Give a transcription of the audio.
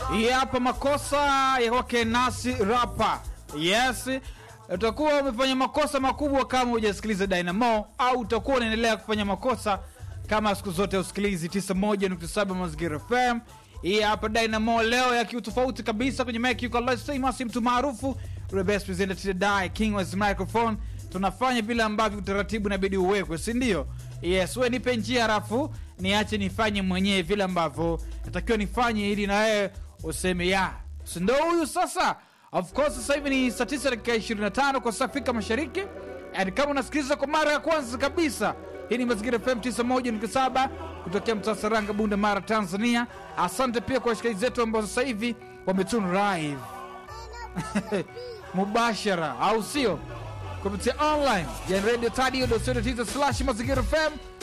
Hii hapa makosa ya kwake Nasi Rapa. Yes, utakuwa umefanya makosa makubwa kama hujasikiliza Dynamo, au utakuwa unaendelea kufanya makosa kama siku zote usikilizi 91.7 Mazingira FM. Hii hapa Dynamo leo ya kiutofauti kabisa kwenye mic yuko Lois Famous, mtu maarufu the best presenter to die king was microphone. Tunafanya vile ambavyo utaratibu inabidi uwekwe, si ndio? Yes, we nipe njia halafu niache nifanye mwenyewe vile ambavyo natakiwa nifanye ili na wewe useme ya si ndo huyu sasa. Of course sasa hivi ni saa 9 dakika 25 kwa saa Afrika Mashariki, and kama unasikiliza kwa mara ya kwanza kabisa, hii ni Mazingira FM 91.7 kutokea mtaa Saranga, Bunda, Mara, Tanzania. Asante pia kwa washikaji zetu ambao sasa hivi wametune live mubashara, au sio, kupitia online ya radio tadio slash mazingira fm